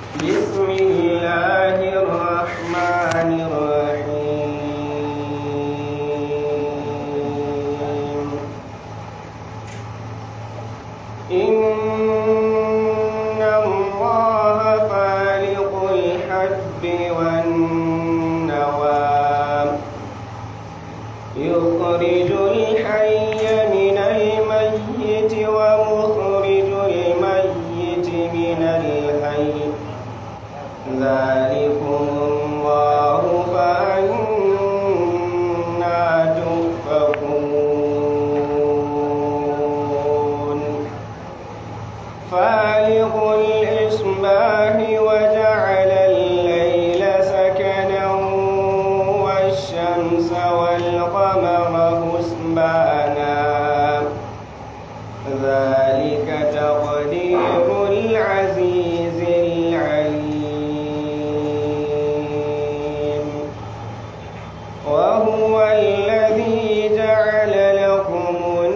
بسم الله الرحمن الرحيم إن الله فالق الحب والنوى يخرج الحي من الميت ومخرج الميت من الحي ذلكم الله فأنا تؤفكون فالق الإصباح وجعل الليل سكنا والشمس والقمر حسبانا ذلك تقدير العزيز العليم وهو الذي جعل لكم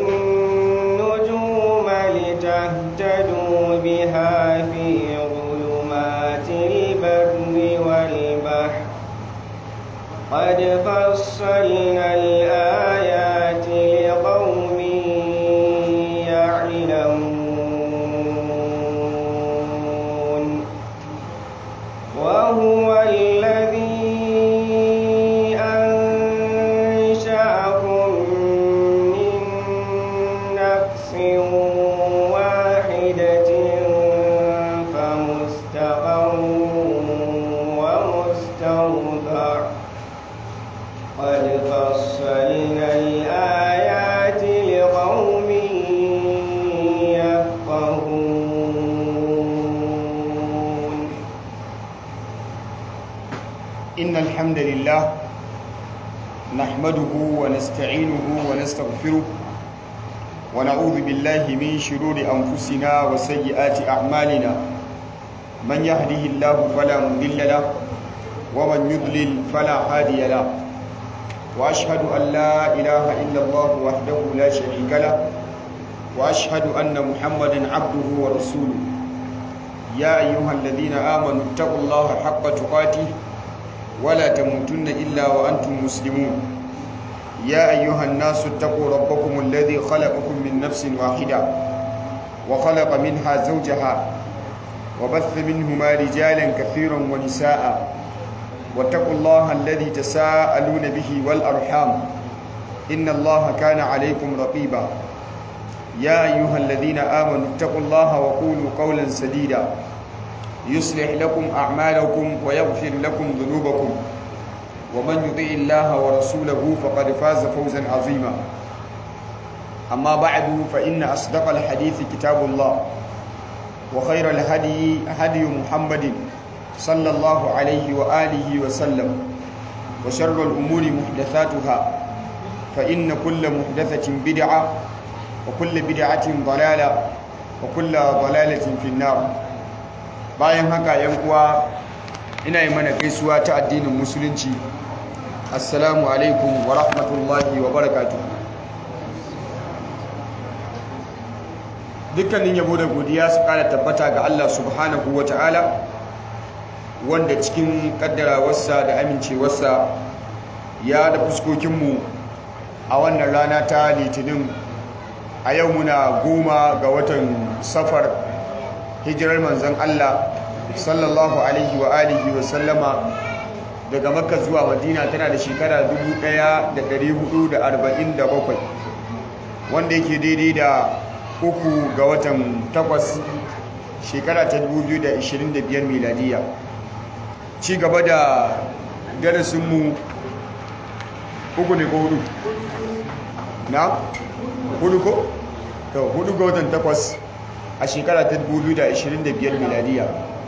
النجوم لتهتدوا بها في ظلمات البر والبحر قد فصلنا الآيات لقوم يعلمون وهو الذي أنشأكم من نفس واحدة فمستقر ومستودع قد فصلنا الآيات لقوم يفقهون إن الحمد لله نحمده ونستعينه ونستغفره ونعوذ بالله من شرور أنفسنا وسيئات أعمالنا من يهده الله فلا مضل له ومن يضلل فلا هادي له وأشهد أن لا إله إلا الله وحده لا شريك له وأشهد أن محمدا عبده ورسوله يا أيها الذين آمنوا اتقوا الله حق تقاته ولا تموتن إلا وأنتم مسلمون يا أيها الناس اتقوا ربكم الذي خلقكم من نفس واحدة وخلق منها زوجها وبث منهما رجالا كثيرا ونساء واتقوا الله الذي تساءلون به والأرحام إن الله كان عليكم رقيبا يا أيها الذين آمنوا اتقوا الله وقولوا قولا سديدا يصلح لكم أعمالكم ويغفر لكم ذنوبكم ومن يطيع الله ورسوله فقد فاز فوزا عظيما أما بعد فإن أصدق الحديث كتاب الله وخير الهدي هدي محمد صلى الله عليه وآله وسلم وشر الأمور محدثاتها فإن كل محدثة بدعة وكل بدعة ضلالة وكل ضلالة في النار bayan haka yan uwa ina yi mana gaisuwa ta addinin musulunci assalamu alaikum wa rahmatullahi wa barakatuh dukkanin yabo da godiya su kara tabbata ga Allah subhanahu wa ta'ala wanda cikin kaddarawarsa da amincewarsa ya da fuskokinmu a wannan rana ta litinin a yau muna goma ga watan safar hijirar manzan Allah sallallahu alaihi wa alihi wa sallama daga makka zuwa madina tana da shekara 1447 wanda yake daidai da uku ga watan takwas shekara ta 2025 miladiya ci gaba da darasinmu uku ne ko hudu na hudu ko? to hudu ga watan takwas a shekara ta 2025 miladiya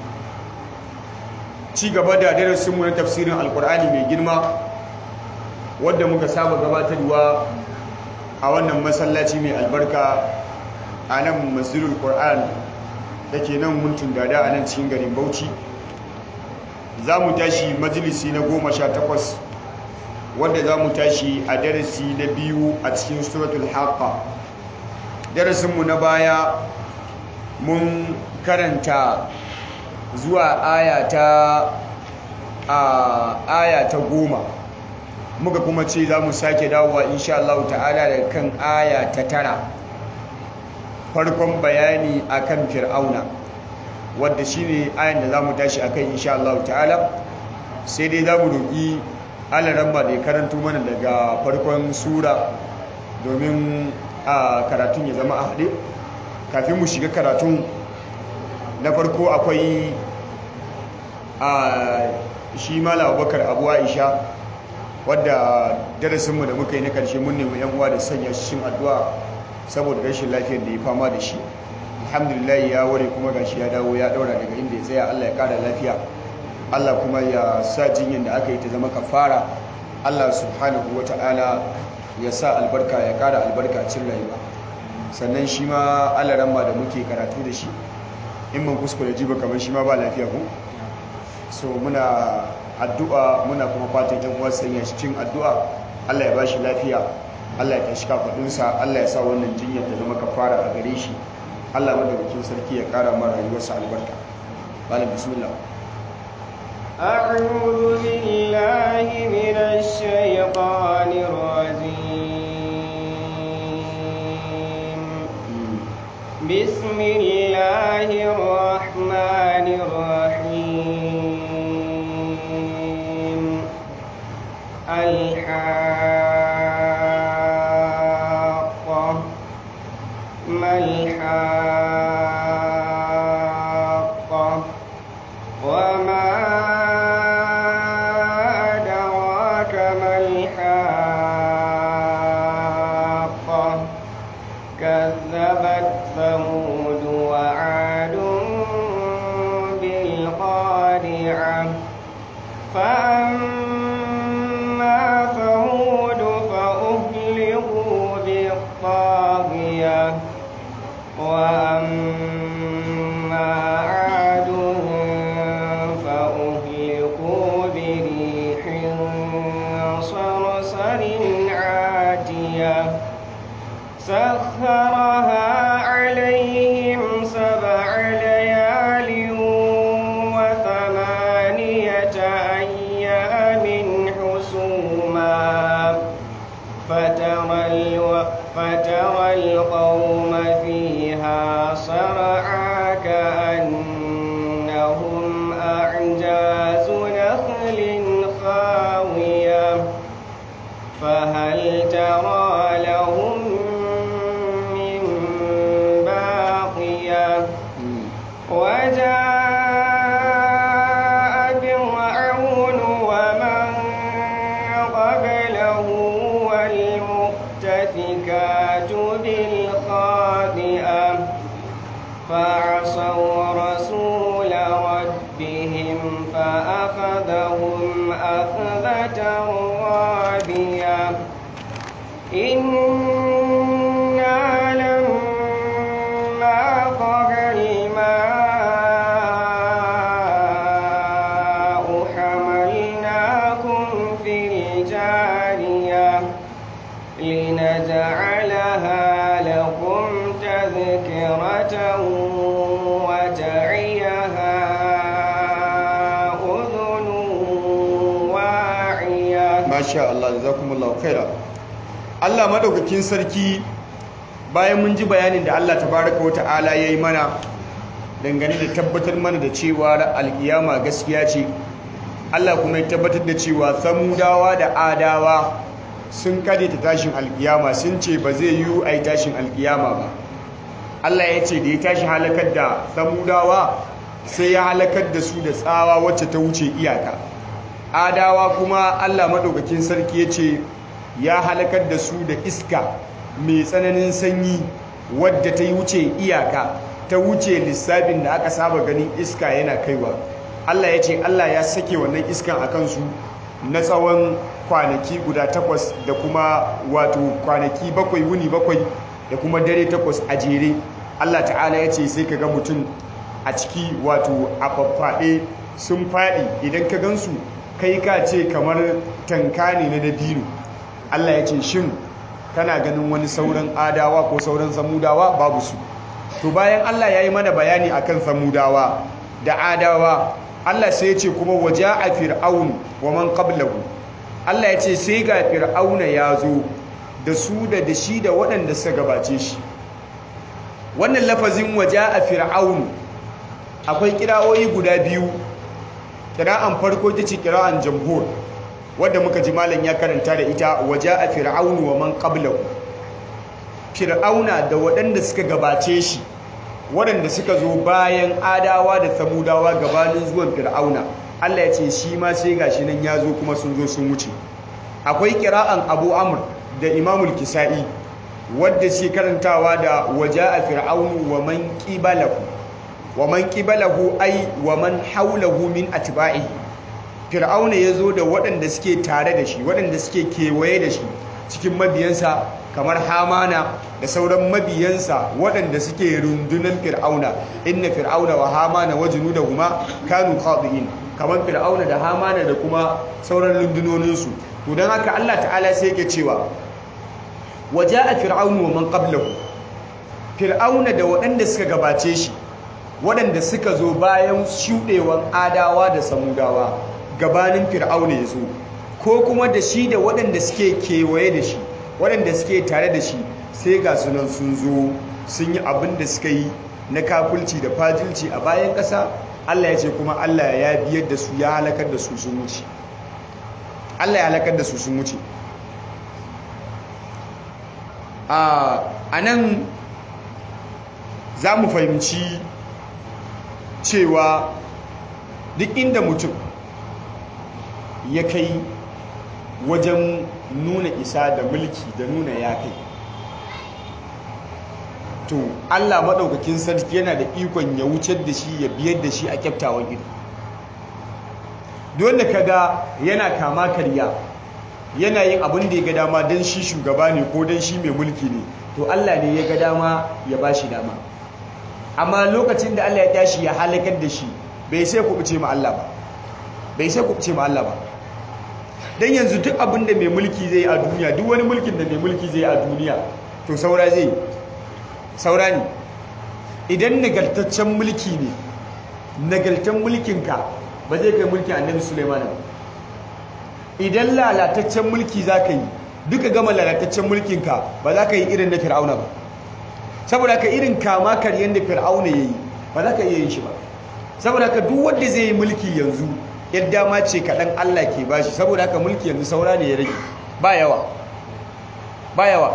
ci gaba da darasinmu na tafsirin alkur'ani mai girma wadda muka saba gabatarwa a wannan masallaci mai albarka a nan masjidul qur'an da ke nan muntun dada a nan cikin garin bauchi za mu tashi majalisi na goma sha takwas wadda za mu tashi a darasi na biyu a cikin suratul haqqa darasinmu na baya mun karanta zuwa aya ta a aya ta goma muka kuma ce za mu sake dawowa insha Allah ta'ala daga kan aya ta tara farkon bayani akan fir'auna wadda shine ayan da za mu tashi akan insha Allah ta'ala sai dai za mu roƙi alaramma da ya karanto mana daga farkon sura domin a karatun ya zama a haɗe kafin mu shiga karatun na farko akwai a shi mala abubakar abu aisha wadda darasinmu da muka yi na karshe mun nemi yan uwa da sanya shi cikin addu'a saboda rashin lafiyar da ya fama da shi alhamdulillah ya ware kuma gashi ya dawo ya daura daga inda ya tsaya Allah ya kara lafiya Allah kuma ya sa jinyar da aka yi ta zama kafara Allah subhanahu wata'ala ya sa albarka ya kara albarka a cikin rayuwa sannan shi ma alaramma da muke karatu da shi in man kuskure ji ba kamar shi ma ba lafiya ko so muna addu'a muna kuma fatan yan uwa sanya shi cikin addu'a Allah ya ba shi lafiya Allah ya tashi kafadunsa Allah ya sa wannan jinyar ta zama kafara a gare shi Allah madaukakin sarki ya kara mara rayuwarsa albarka malam bismillah أعوذ بالله من الشيطان الرجيم بسم الله الرحمن الرحيم الحاقة ما الحاقة وما أدراك ما الحاقة كذبت ثمود وعاد بالقارعة فأما ثمود فأهلكوا بالطاغية وأما عاد فأهلكوا بريح صرصر عاتية سخرها عليهم سبع ليال وثمانية أيام حسوما فترى, الو... فترى القوم فيها صرعى كأنهم أعجاز نخل خاوية فهل ترى لهم من باقية وجاء فرعون ومن قبله والمؤتفكات بالخاطئة فعصوا رسول ربهم فأخذهم أخذة رابية إنا لما طغى الماء حملناكم في الجارية لنجعلها لكم تذكرة وتعيها أذن واعية masha Allah jazakumullahu khaira Allah madaukakin sarki bayan mun ji bayanin da Allah tabaraka wa ta'ala yayi mana dangane da tabbatar mana da cewa alkiyama gaskiya ce Allah kuma ya tabbatar da cewa samudawa da adawa sun kade ta tashin alkiyama sun ce ba zai yi ai tashin alkiyama ba Allah ya ce da ya tashi halakar da samudawa sai ya halakar da su da tsawa wacce ta wuce iyaka adawa kuma Allah maɗaukakin sarki ya ce ya halakar da su da iska mai tsananin sanyi wadda ta yi wuce iyaka ta wuce lissafin da aka saba ganin iska yana kaiwa Allah ya ce Allah ya sake wannan iskan a kansu na tsawon kwanaki guda takwas da kuma wato kwanaki bakwai wuni bakwai da kuma dare takwas a jere Allah ta'ala ya ce sai ka ga mutum a ciki wato a faffaɗe sun faɗi idan ka gansu kai ka ce kamar tanka ne na dabino Allah ya ce shin kana ganin wani sauran adawa ko sauran samudawa babu su to bayan Allah ya yi mana bayani akan samudawa da adawa Allah sai ya ce kuma waja'a fir'aun wa man qablahu Allah ya ce sai ga fir'auna ya zo da su da da shi da waɗanda suka gabace shi wannan lafazin waja'a fir'aun akwai kira'o'i guda biyu kira'an farko ita ce kira'an jamhur wadda muka ji malam ya karanta da ita waja'a fir'aun wa man qablahu fir'auna da waɗanda suka gabace shi waɗanda suka zo bayan adawa da samudawa gabanin zuwan fir'auna Allah ya ce shi ma sai gashi nan ya zo kuma sun zo sun wuce akwai kira'an abu amr da imamul kisa'i wadda shi karantawa da waja'a fir'aunu wa man qibalahu wa man qibalahu ay wa man hawlahu min atba'ihi fir'auna ya zo da waɗanda suke tare da shi waɗanda suke kewaye da shi cikin mabiyansa kamar hamana da sauran mabiyansa waɗanda suke rundunan fir'auna inna fir'auna wa hamana wa junudahuma kanu khadi'in kamar fir'auna da hamana da kuma sauran rundunoninsu to don haka Allah ta'ala sai yake cewa waja'a fir'aunu wa man qablahu fir'auna da waɗanda suka gabace shi waɗanda suka zo bayan shuɗewan adawa da samudawa gabanin fir'auna ya zo ko kuma da shi da waɗanda suke kewaye da shi waɗanda suke tare da shi sai ga sunan sun zo sun yi abin da suka yi na kafulci da fajilci a bayan ƙasa Allah ya ce kuma Allah ya biyar da su ya halakar da su sun wuce Allah ya halakar da su sun wuce a nan za mu fahimci cewa duk inda mutum ya kai wajen nuna isa da mulki da nuna ya kai to Allah maɗaukakin sarki yana da ikon ya wucar da shi ya biyar da shi a kyaftawan ido dole ka ga yana kama karya yana yin abin da ya ga dama don shi shugaba ne ko don shi mai mulki ne to Allah ne ya ga dama ya ba shi dama amma lokacin da Allah ya tashi ya halakar da shi bai sai kuɓuce ma Allah ba bai sai kuɓuce ma Allah ba don yanzu duk abin da mai mulki zai yi a duniya duk wani mulkin da mai mulki zai yi a duniya to saura zai saura ne idan nagartaccen mulki ne nagartaccen mulkinka ba zai kai mulkin annabi suleiman ba idan lalataccen mulki za ka yi duka gama lalataccen mulkinka ba za ka yi irin na fir'auna ba saboda ka irin kama karyen da fir'auna ya yi ba za ka iya yin shi ba saboda ka duk wanda zai yi mulki yanzu yadda ma ce kaɗan Allah ke bashi saboda haka mulki yanzu saura ne ya rage ba yawa ba yawa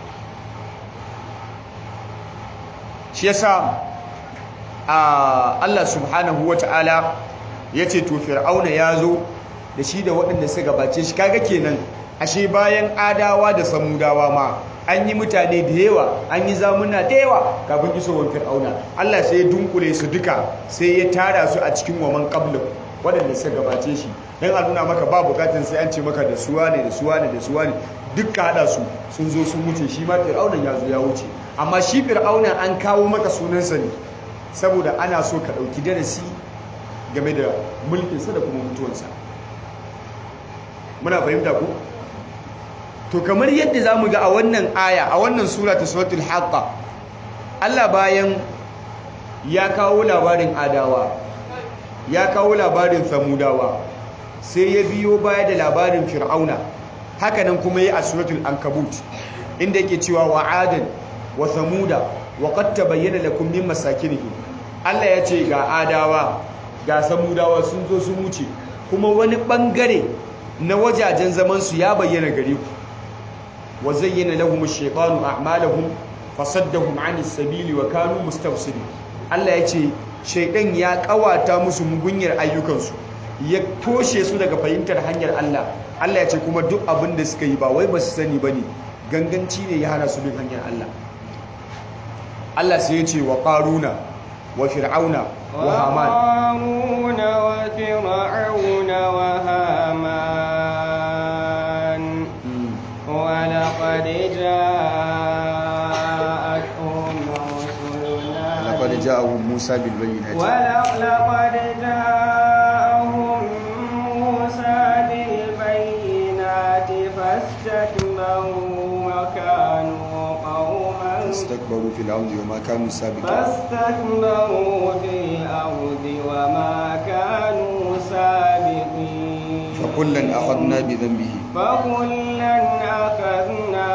shi yasa a Allah subhanahu wata'ala ya ce to fir'auna ya zo da shi da waɗanda suka gabace shi kaga kenan ashe bayan adawa da samudawa ma an yi mutane da yawa an yi zamuna da yawa kafin isowar fir'auna Allah sai ya dunkule su duka sai ya tara su a cikin waman qablu waɗanda suka gabace shi don a nuna maka ba bukatun sai an ce maka da suwa ne da suwa ne da suwa ne dukka haɗa su sun zo sun wuce shi ma fir'aunan ya zo ya wuce amma shi fir'aunan an kawo maka sunansa ne saboda ana so ka ɗauki darasi game da mulkinsa da kuma mutuwansa muna fahimta ku to kamar yadda za mu ga a wannan aya a wannan sura ta suratul haqqa Allah bayan ya kawo labarin adawa ya kawo labarin samudawa sai ya biyo baya da labarin fir'auna hakanan kuma ya a suratul ankabut inda yake cewa wa adan wa samuda wa qad tabayyana lakum min masakinihim Allah ya ce ga adawa ga samudawa sun zo sun wuce kuma wani bangare na wajajen zaman su ya bayyana gare ku wa zayyana lahum ash-shaytanu a'malahum fasaddahum 'anis sabili wa kanu mustafsirin Allah ya ce shaidan ya kawata musu mugunyar ayyukansu ya toshe su daga fahimtar hanyar Allah Allah ya ce kuma duk abin da suka yi ba wai ba su sani ba ne ganganci ne ya hana su bin hanyar Allah Allah sai ya ce wa ƙaruna wa fir'auna wa haman وقارون وفرعون وهامان ولقد جاءتهم رسلنا laqad ja'ahum Musa bil bayyinati ولقد جاءهم موسى بالبينات فاستكبروا وكانوا قوما fastakbaru fil ardi wa ma kanu sabiqin فاستكبروا في الأرض وما كانوا سابقين فكلا أخذنا بذنبه فكلا أخذنا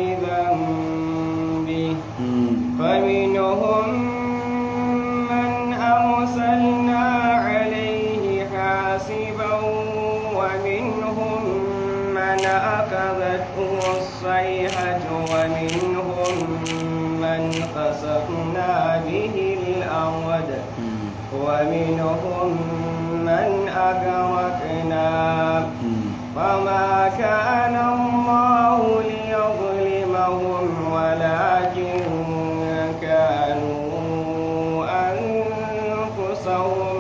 بذنبه فمنهم من أرسلنا عليه حاسبا ومنهم من أخذته الصيحة ومنهم من خسفنا به الأرض ومنهم من أغرقنا فما كان الله ليظلمهم ولكن كانوا أنفسهم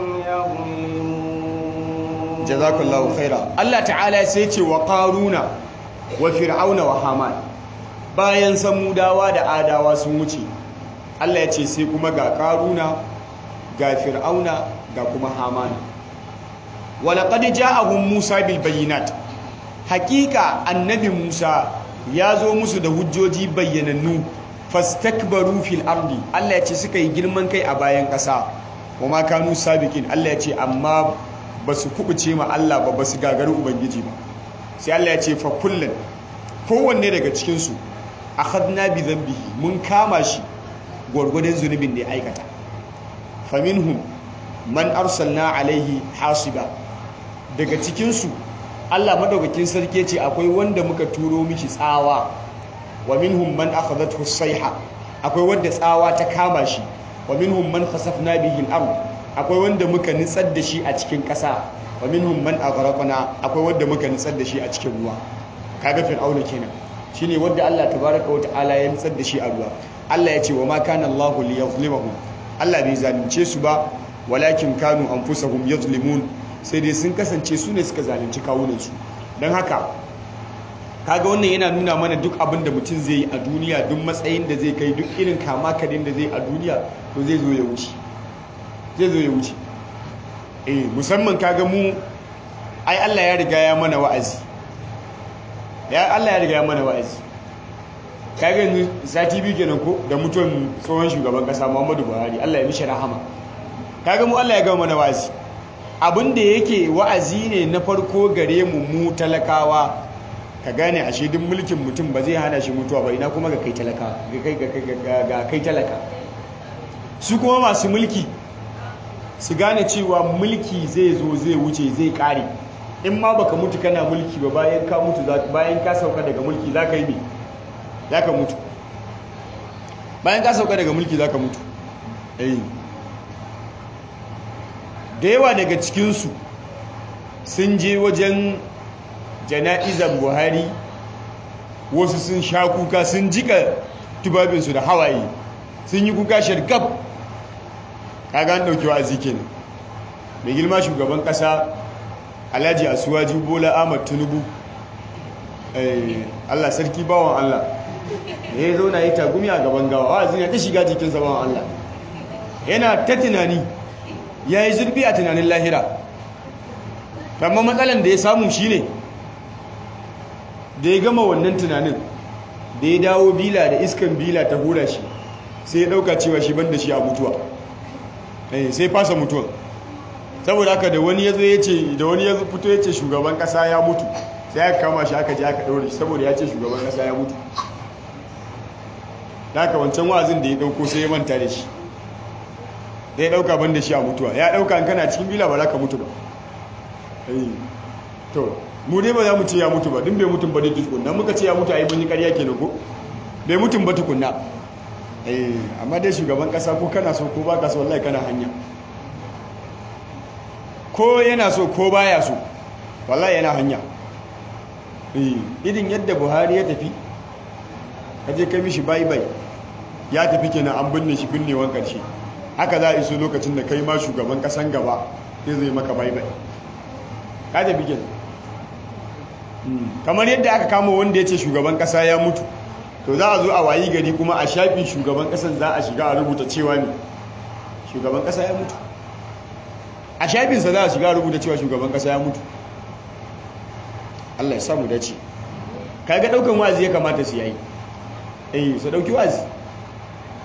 يظلمون jazakallahu khaira Allah ta'ala sai ce wa qaruna wa fir'auna wa haman bayan samudawa da adawa sun wuce Allah ya ce sai kuma ga qaruna ga fir'auna ga kuma haman wa laqad ja'ahum musa bil bayyinat haqiqa annabi musa ya zo musu da hujjoji bayyanannu fastakbaru fil ardi Allah ya ce suka yi girman kai a bayan ƙasa wa ma kanu sabiqin Allah ya ce amma ba su kubuce ma Allah ba ba su gagari ubangiji ba sai Allah ya ce fa kullun kowanne daga cikin su akhadna bi dhanbihi mun kama shi gwargwadon zunubin da ya aikata faminhum man arsalna alaihi hasiba daga cikin su Allah madaukakin sarki ce akwai wanda muka turo mishi tsawa wa minhum man akhadathu sayha akwai wanda tsawa ta kama shi wa minhum man khasafna bihi al-ard akwai wanda muka nitsar da shi a cikin ƙasa wa minhum man aghraqna akwai wanda muka nitsar da shi a cikin ruwa kaga fir'auna kenan shine wanda Allah tabaaraka wa ta'ala ya nitsar da shi a ruwa Allah ya ce wa ma kana Allah liyazlimahum Allah bai zalunce su ba walakin kanu anfusahum yazlimun sai dai sun kasance su ne suka zalunci kawunan su dan haka kaga wannan yana nuna mana duk abin da mutum zai yi a duniya duk matsayin da zai kai duk irin kama kadin da zai a duniya to zai zo ya wuce zai zo ya wuce eh musamman kaga mu ai Allah ya riga ya mana wa'azi ya Allah ya riga ya mana wa'azi kaga yanzu sati biyu kenan ko da mutuwan tsohon shugaban kasa Muhammadu Buhari Allah ya mishi rahama kaga mu Allah ya gama mana wa'azi abin da yake wa'azi ne na farko gare mu mu talakawa ka gane ashe duk mulkin mutum ba zai hana shi mutuwa ba ina kuma ga kai talaka ga kai talaka su kuma masu mulki su gane cewa mulki zai zo zai wuce zai kare in ma baka mutu kana mulki ba bayan ka mutu bayan ka sauka daga mulki za ka yi ne za ka mutu bayan ka sauka daga mulki za ka mutu da yawa daga cikinsu sun je wajen jana'izar buhari wasu sun sha kuka sun jika tubabinsu da hawaye sun yi kuka shargab kaga an dauki wa'azi kenan mai girma shugaban kasa alhaji asuwaji bola ahmad tinubu allah sarki bawan allah da ya zauna ya tagumi a gaban gawa wa'azi ya ta shiga jikinsa bawan allah yana ta tunani ya yi zurfi a tunanin lahira amma matsalan da ya samu shine da ya gama wannan tunanin da ya dawo bila da iskan bila ta hura shi sai ya dauka cewa shi banda shi a mutuwa sai fasa mutuwa saboda haka da wani ya zo ya ce da wani ya fito ya ce shugaban kasa ya mutu sai aka kama shi aka je aka daure shi saboda ya ce shugaban kasa ya mutu da haka wancan wa'azin da ya dauko sai ya manta da shi da ya dauka banda shi a mutuwa ya dauka in kana cikin bila ba za ka mutu ba to mu dai ba za mu ce ya mutu ba din bai mutum ba dai tukunna muka ce ya mutu ai mun yi ƙarya kenan ko bai mutum ba tukunna eh amma dai shugaban kasa ko kana so ko baka so wallahi kana hanya ko yana so ko baya so wallahi yana hanya eh idin yadda Buhari ya tafi kaje kai mishi bye bye ya tafi kenan an binne shi binnewan karshe haka za a iso lokacin da kai ma shugaban kasan gaba zai zai maka bye bye ka tafi kenan kamar yadda aka kama wanda ya ce shugaban kasa ya mutu to za a zo a wayi gari kuma a shafin shugaban kasan za a shiga a rubuta cewa ne shugaban kasa ya mutu a shafinsa za a shiga a rubuta cewa shugaban kasa ya mutu Allah ya samu dace kaga daukan wazi ya kamata su yayi eh su dauki wazi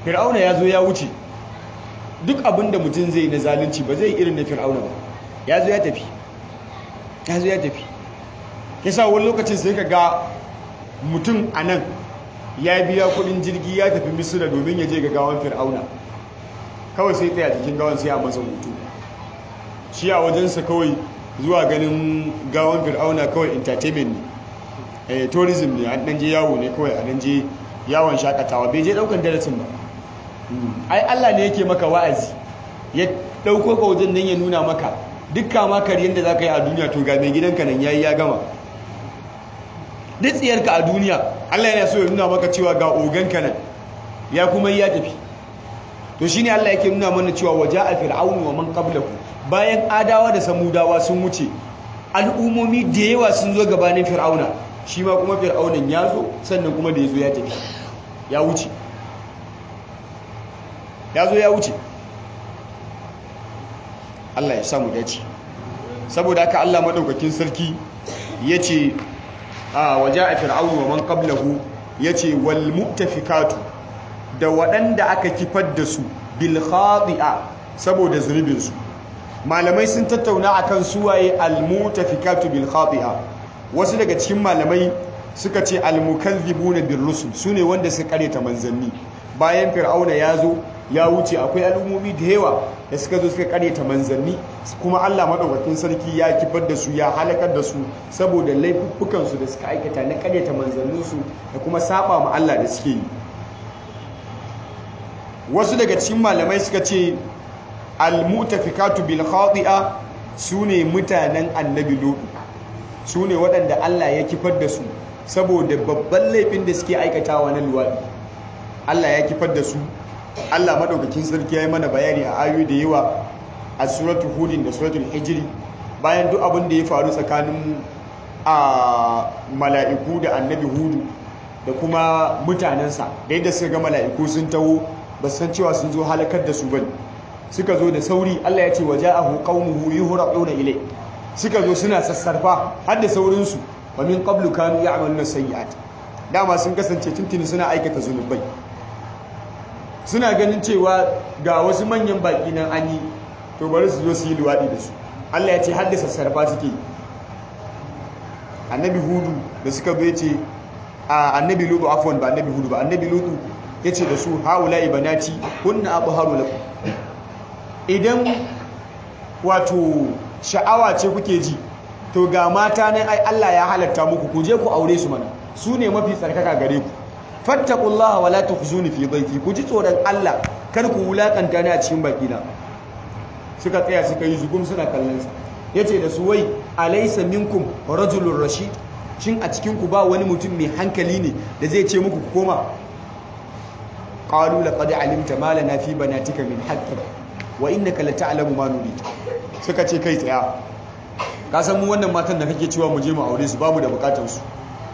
fir'auna ya zo ya wuce duk abin da mutum zai na zalunci ba zai irin na fir'auna ba ya zo ya tafi ya zo ya tafi yasa wani lokacin sai ka ga mutum a nan ya biya kudin jirgi ya tafi misira domin ya je ga gawan fir'auna kawai sai tsaya cikin gawan sai a masa hutu shi a wajensa kawai zuwa ganin gawan fir'auna kawai entertainment ne tourism ne an je yawo ne kawai a je yawon shakatawa bai je daukan darasin ba ai Allah ne yake maka wa'azi ya dauko ka wajen nan ya nuna maka dukkan ma kariyar da zaka yi a duniya to ga mai gidanka nan yayi ya gama duk tsiyarka a duniya Allah yana so ya nuna maka cewa ga oganka nan ya kuma yi ya tafi to shine Allah yake nuna mana cewa waja'a fir'aunu wa man qablahu bayan adawa da samudawa sun wuce al'umomi da yawa sun zo gabanin fir'auna shi ma kuma fir'aunan ya zo sannan kuma da ya zo ya tafi ya wuce ya zo ya wuce Allah ya samu dace saboda haka Allah madaukakin sarki yace a waja'a fir'aunu wa man qablahu yace wal mu'tafikatu da waɗanda aka kifar da su bil khati'a saboda zunubin su malamai sun tattauna akan suwaye al mu'tafikatu bil khati'a wasu daga cikin malamai suka ce al mukazzibuna bir rusul sune wanda suka kareta manzanni bayan fir'auna ya zo ya wuce akwai al'ummomi da yawa da suka zo suka karyata manzanni kuma Allah madaukakin sarki ya kifar da su ya halakar da su saboda laifuffukan su da suka aikata na karyata manzannin su da kuma saba ma Allah da suke yi wasu daga cikin malamai suka ce al-mutafikatu bil khati'a sune mutanen annabi lutu sune waɗanda Allah ya kifar da su saboda babban laifin da suke aikatawa na luwadi Allah ya kifar da su Allah madaukakin sarki ya yi mana bayani a ayoyi da yawa a suratul hudin da suratul hijri bayan duk abin da ya faru tsakanin a mala'iku da annabi hudu da kuma mutanensa da yadda suka ga mala'iku sun taho ba san cewa sun zo halakar da su bane suka zo da sauri Allah ya ce waja'ahu qaumuhu yuhraquna ilay suka zo suna sassarfa har da saurinsu wa min qablu kanu ya'maluna sayyi'at dama sun kasance tuntuni suna aikata zunubai suna ganin cewa ga wasu manyan baki nan an yi to bari su zo su yi luwaɗi da su Allah ya ce haddasa sarfa suke annabi hudu da suka zo ya ce a annabi lutu afwan ba annabi hudu ba annabi lutu ya ce da su haula ibanati kunna abu haru lakum idan wato sha'awa ce kuke ji to ga mata nan ai Allah ya halatta muku ku je ku aure su mana su ne mafi tsarkaka gare ku fattaqullaha wala tukhzuni fi dhayfi ku ji tsoron Allah kar ku wulakanta ni a cikin bakina suka tsaya suka yi zugum suna kallon sa yace da su wai alaysa minkum rajulun rashid shin a cikin ku ba wani mutum mai hankali ne da zai ce muku ku koma qalu laqad alimta ma lana fi banatika min haqqin wa innaka lata'lamu ma nurid suka ce kai tsaya ka san mu wannan matan da kake cewa mu je mu aure su babu da bukatar su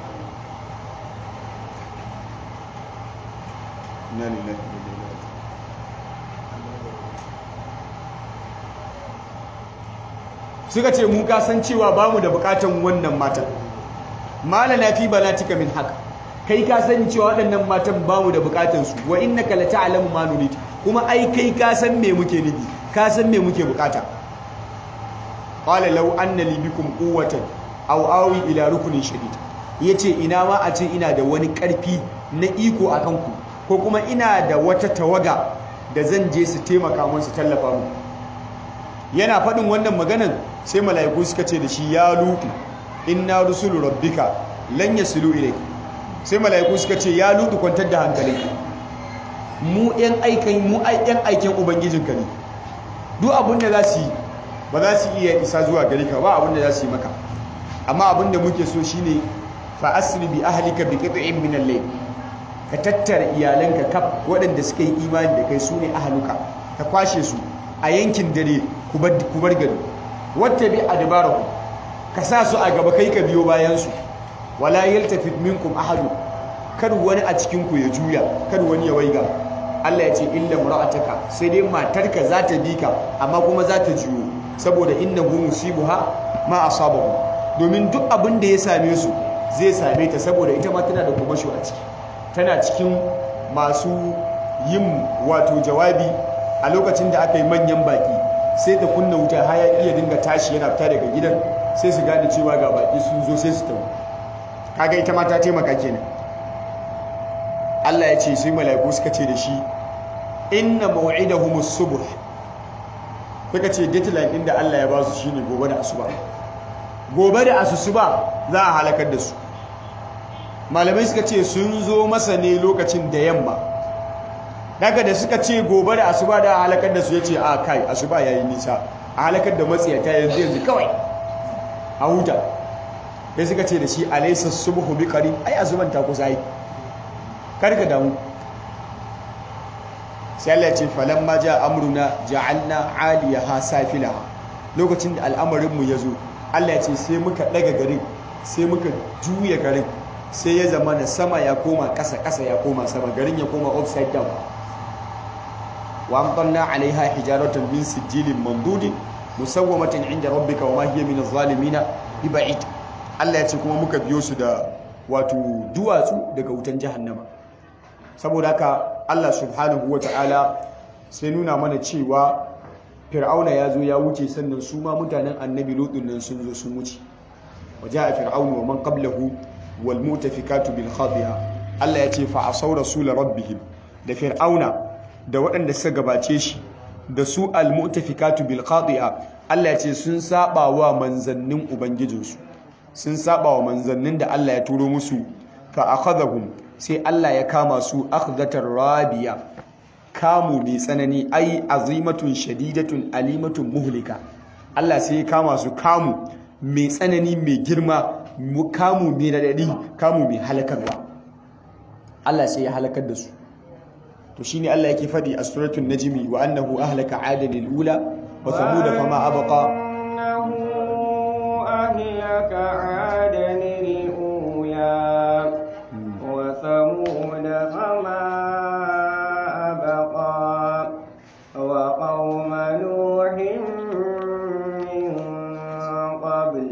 suka ce mu kasan cewa ba mu da bukatan wannan matan malana fi banatika min haka kai ka sani cewa waɗannan matan ba mu da bukatan su wa innaka la ta'lamu ma nurid kuma ai kai ka san me muke nufi ka san me muke bukata qala law anna li bikum quwwatan aw awi ila rukunin shadid yace ina ma a ce ina da wani karfi na iko akan ku ko kuma ina da wata tawaga da zan je su taimaka mun su tallafa mu yana faɗin wannan maganan sai mala'iku suka ce da shi ya lutu inna rusulu rabbika lan yasilu ilayk sai mala'iku suka ce ya lutu kwantar da hankalinka mu ɗan aikin mu ɗan aikin ubangijinka ne duk abin da za su yi ba za su iya isa zuwa gari ka ba abin da za su yi maka amma abin da muke so shine fa asri bi ahlika bi qit'in min al-layl ka tattara iyalanka kaf waɗanda suka yi imani da kai su ne ahaluka ka kwashe su a yankin dare ku bar gari wata bi adbarahu ka sa su a gaba kai ka biyo bayansu wala yaltafit minkum ahadu kar wani a cikin ku ya juya kar wani ya waiga Allah ya ce illa mura'ataka sai dai matarka za ta bi ka amma kuma za ta juyo saboda innahu musibuha ma asabahu domin duk abin da ya same su zai same ta saboda ita ma tana da kumasho a ciki tana cikin masu yin wato jawabi a lokacin da aka yi manyan baki sai ta kunna wuta hayaki ya dinga tashi yana fita daga gidan sai su gane cewa ga baki sun zo sai su tawo kaga ita ma ta taimaka kenan Allah ya ce sai mala'iku suka ce da shi inna maw'idahumus subh suka ce deadline din da Allah ya ba su shine gobe da asuba gobe da asusuba za a halakar da su malamai suka ce sun zo masa ne lokacin da yamma daga da suka ce gobe da asuba da halakar da su ya ce a kai asuba yayi nisa a halakar da matsiyata yanzu yanzu kawai a huta sai suka ce da shi alaysa subhu bi qarib ai azuban ta kusa yi karka damu sai Allah ya ce falamma ja amruna ja'alna 'aliyaha safilaha lokacin da al'amarin mu yazo Allah ya ce sai muka daga garin sai muka juya garin sai ya zama na sama ya koma ƙasa ƙasa ya koma sama garin ya koma upside down wa amtalna 'alayha hijaratan min sijilin mandudin musawwamatin 'inda rabbika wa ma hiya min adh-dhalimin biba'id Allah ya ce kuma muka biyo su da wato duwatsu daga wutan jahannama saboda haka Allah subhanahu wa ta'ala sai nuna mana cewa fir'auna ya zo ya wuce sannan su ma mutanen annabi lutun nan sun zo sun wuce waje a fir'aunu wa man qablahu wal mutafikatu bil khatiya Allah ya ce fa asaw rasul rabbihim da fir'auna da waɗanda suka gabace shi da su al mutafikatu bil khatiya Allah ya ce sun saba wa manzannin ubangijinsu sun saba wa manzannin da Allah ya turo musu fa akhadhahum sai Allah ya kama su akhdatar rabiya kamu mai tsanani ai azimatun shadidatun alimatun muhlika Allah sai ya kama su kamu mai tsanani mai girma kamu mai radadi kamu mai halakarwa Allah sai ya halakar da su to shine Allah yake fadi a suratul najmi wa annahu ahlaka adan ula wa thamud fama abqa annahu ahlaka adan ula وثمود فما أبقى وقوم نوح من قبل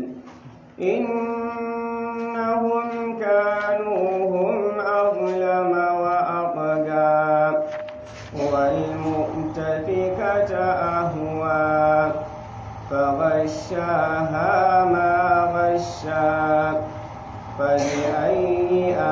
إنهم كانوا هم أظلم وأطغى والمؤتفكة أهوى فغشاها ما غشى فبأي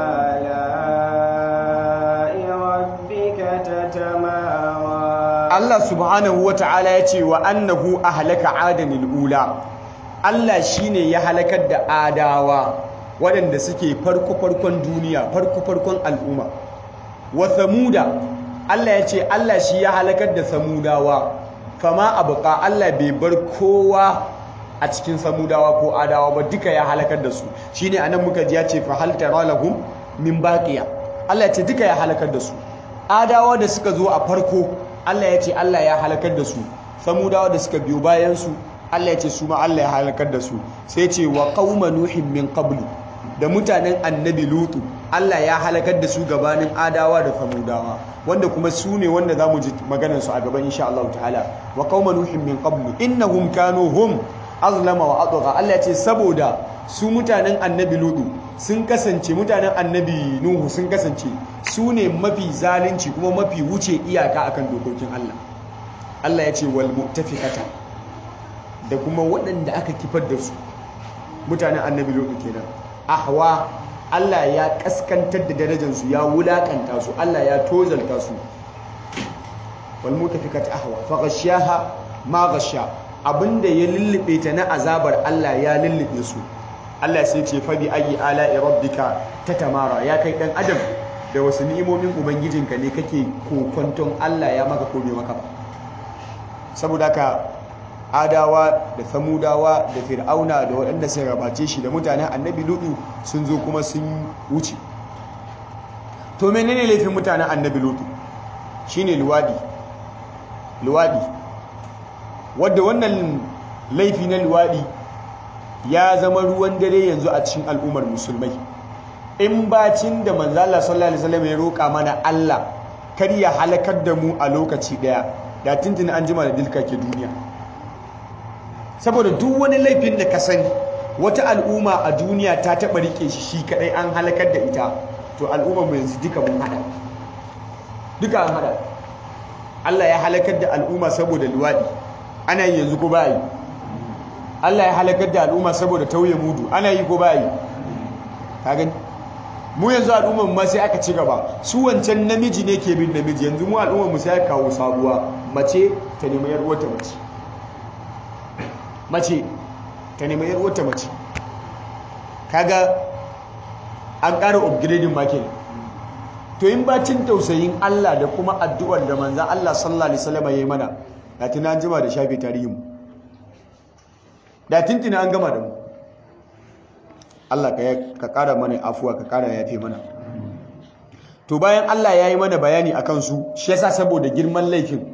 آلاء ربك تتمارى Allah subhanahu wata'ala ya ce wa annahu ahlaka adanil ula Allah shine ya halakar da adawa waɗanda suke farko farkon duniya farko farkon al'umma wa samuda Allah ya ce Allah shi ya halakar da samudawa fama abuka Allah bai bar kowa a cikin samudawa ko adawa ba duka ya halakar da su shine anan muka ji ya ce fa hal tara lahum min baqiya Allah ya ce duka ya halakar da su adawa da suka zo a farko Allah ya ce Allah ya halakar da su samudawa da suka biyo bayan su Allah ya ce su ma Allah ya halakar da su sai ce wa qauma nuhin min qablu da mutanen annabi lutu Allah ya halakar da su gabanin adawa da samudawa wanda kuma su ne wanda zamu ji maganar su a gaban insha Allah ta'ala wa qauma nuhin min qablu innahum kanu hum azlama wa atgha Allah ya ce saboda su mutanen annabi lutu sun kasance mutanen annabi nuhu sun kasance su ne mafi zalunci kuma mafi wuce iyaka akan dokokin Allah Allah ya ce wal mu'tafikata da kuma waɗanda aka kifar da su mutanen annabi lutu kenan ahwa Allah ya kaskantar da darajarsu ya wulakanta su Allah ya tozalta su wal mutafikata ahwa fa ghashaha ma ghasha abinda ya lullube ta na azabar Allah ya lullube su Allah sai ce fa bi ayi ala'i rabbika tatamara ya kai dan adam da wasu ni'imomin ubangijinka ne kake kokonton Allah ya maka ko bai maka ba saboda ka adawa da samudawa da fir'auna da waɗanda sun gabace shi da mutanen annabi lutu sun zo kuma sun wuce to menene laifin mutanen annabi lutu shine luwadi luwadi wadda wannan laifi na luwadi ya zama ruwan dare yanzu a cikin al'ummar musulmai in bacin da manzala sallallahu alaihi wasallam ya roƙa mana Allah kar ya halakar da mu a lokaci daya da tuntuni an jima da dilka ke duniya saboda duk wani laifin da ka sani wata al'umma a duniya ta taɓa rike shi shi kadai an halakar da ita to al'ummar mu yanzu duka mun hada duka an hada Allah ya halakar da al'umma saboda luwadi ana yi yanzu ko ba yi Allah ya halakar da al'umma saboda tauye mudu ana yi ko ba yi ka gani mu yanzu al'umman ma sai aka ci gaba su wancan namiji ne ke bin namiji yanzu mu al'umman mu sai aka kawo sabuwa mace ta nemi yar uwarta mace mace ta nemi yar uwarta mace kaga an ƙara upgrading ma kenan to in bacin tausayin Allah da kuma addu'ar da manzan Allah sallallahu alaihi wasallam yayi mana da tuna an jima da shafe tarihin mu da tintina an gama da mu Allah ka ƙara mana afuwa ka ƙara yafe mana to bayan Allah ya yi mana bayani a kansu shi yasa saboda girman laifin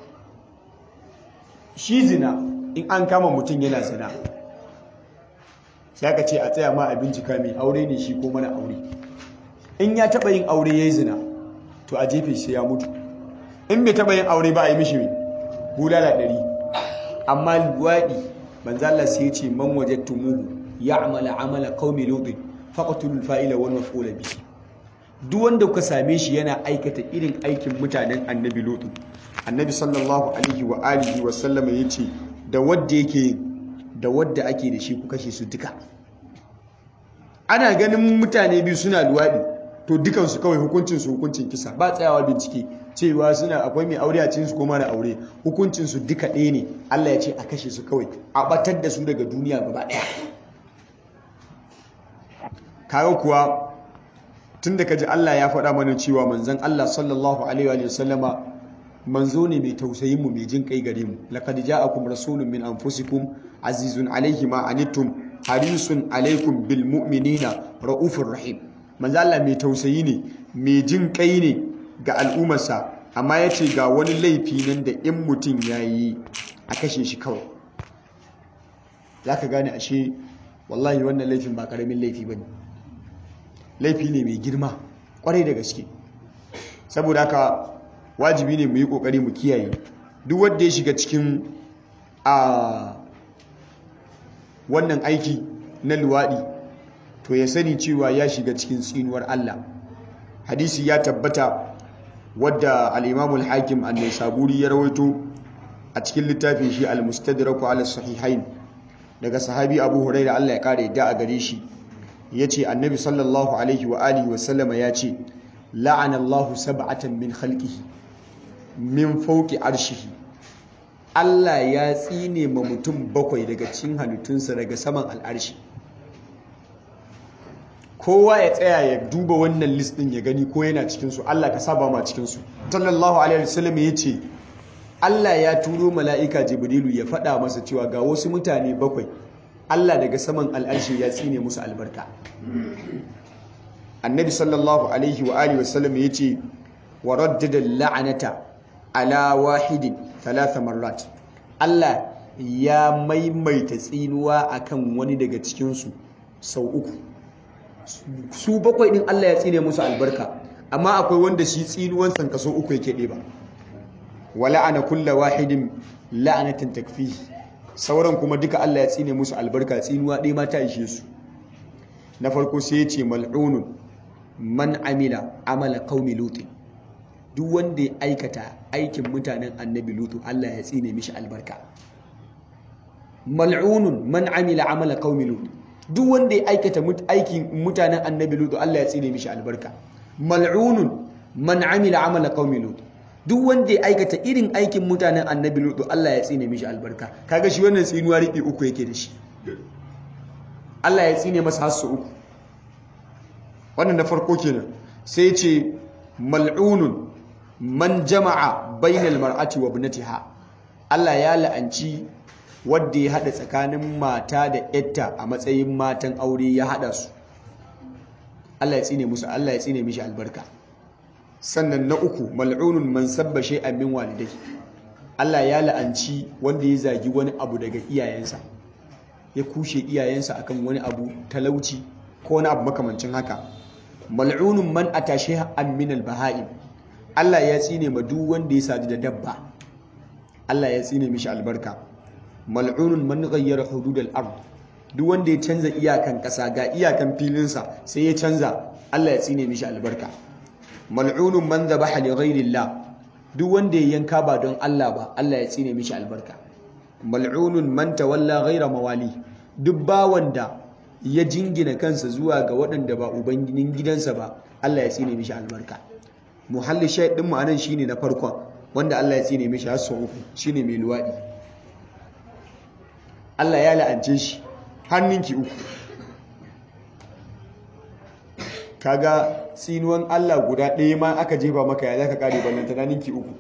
shi zina in an kama mutum yana zina sai aka ce a tsaya ma a bincika mai aure ne shi ko mana aure in ya taɓa yin aure ya yi zina to a jefe sai ya mutu in bai taɓa yin aure ba a yi mishi mai bulala ɗari amma luwaɗi manzala sai ya ce man wajattumuhu ya'mala amala qaumi lut faqtulul fa'ila wal maf'ula bi duk wanda kuka same shi yana aikata irin aikin mutanen annabi lut annabi sallallahu alaihi wa alihi wa sallama yace da wanda yake da wanda ake da shi ku kashe su duka ana ganin mutane biyu suna luwadi to dukan su kawai hukuncin su hukuncin kisa ba tsayawa bincike cewa suna akwai mai aure a cikin su ko mara aure hukuncin su duka ɗaya ne Allah ya ce a kashe su kawai a batar da su daga duniya gaba ɗaya kawo kuwa tun da kaji Allah ya faɗa mana cewa manzon Allah sallallahu alaihi wa sallama manzo ne mai tausayin mu mai jin kai gare mu laqad ja'akum rasulun min anfusikum azizun alaihi ma anittum harisun alaikum bil mu'minina raufur rahim manzo Allah mai tausayi ne mai jin kai ne ga al'ummarsa amma yace ga wani laifi nan da in mutum yayi a kashe shi kawai zaka gane ashe wallahi wannan laifin ba karamin laifi bane laifi ne mai girma kwarai da gaske saboda haka wajibi ne mu yi kokari mu kiyaye duk wanda ya shiga cikin a wannan aiki na luwadi to ya sani cewa ya shiga cikin tsinuwar Allah hadisi ya tabbata wadda al-Imam al-Hakim an-Naisaburi ya rawaito a cikin littafin shi al-Mustadrak ala sahihain daga sahabi Abu Hurairah Allah ya kare yadda a gare shi yace annabi sallallahu alaihi wa alihi wa sallama yace la'ana Allahu sab'atan min khalqihi min fawqi arshihi Allah ya tsine ma mutum bakwai daga cikin halittunsa daga saman al'arshi kowa ya tsaya ya duba wannan list din ya gani ko yana cikin su Allah ka saba ma cikin su sallallahu alaihi wasallam yace Allah ya turo mala'ika Jibrilu ya faɗa masa cewa ga wasu mutane bakwai Allah daga saman al'arshi ya tsine musu albarka annabi sallallahu alaihi wa alihi wasallam yace wa raddada la'anata ala wahidin thalatha marrat Allah ya maimaita tsinuwa akan wani daga cikin su sau uku su bakwai din Allah ya tsine musu albarka amma akwai wanda shi tsinuwan san kaso uku yake ɗeba wa la'ana kulla wahidin la'anatan takfihi sauran kuma duka Allah ya tsine musu albarka tsinuwa ɗaya ma ta ishe su na farko sai ya ce mal'unun man amila amala qaumi lut duk wanda ya aikata aikin mutanen annabi lutu Allah ya tsine mishi albarka mal'unun man amila amala qaumi lut duk wanda ya aikata aikin mutanen annabi lutu Allah ya tsine mishi albarka mal'unun man amila amala qaumi lut duk wanda ya aikata irin aikin mutanen annabi lutu Allah ya tsine mishi albarka kaga shi wannan tsinuwa riɓi uku yake da shi Allah ya tsine masa hasu uku wannan na farko kenan sai ce mal'unun man jama'a bainal mar'ati wa ibnatiha Allah ya la'anci wanda ya hada tsakanin mata da yatta a matsayin matan aure ya hada su Allah ya tsine musu Allah ya tsine mishi albarka sannan na uku mal'unun man sabba shay'an min walidai Allah ya la'anci wanda ya zagi wani abu daga iyayensa ya kushe iyayensa akan wani abu talauci ko wani abu makamancin haka mal'unun man atashe an min al-baha'im Allah ya tsine ma duk wanda ya sadu da dabba Allah ya tsine mishi albarka mal'unun man ghayyara hudud al-ard duk wanda ya canza iyakan kasa ga iyakan filinsa sai ya canza Allah ya tsine mishi albarka mal'unun man dhabaha li ghayrillah duk wanda ya yanka ba don Allah ba Allah ya tsine mishi albarka mal'unun man tawalla ghayra mawali duk bawan da ya jingina kansa zuwa ga waɗanda ba ubanginin gidansa ba Allah ya tsine mishi albarka muhalli shayd din mu anan shine na farkon wanda Allah ya tsine mishi har sau uku shine mai luwadi Allah ya la'ance shi hannunki uku kaga tsinuwan Allah guda ɗaya ma aka jefa maka ya zaka kare ballanta na ninki uku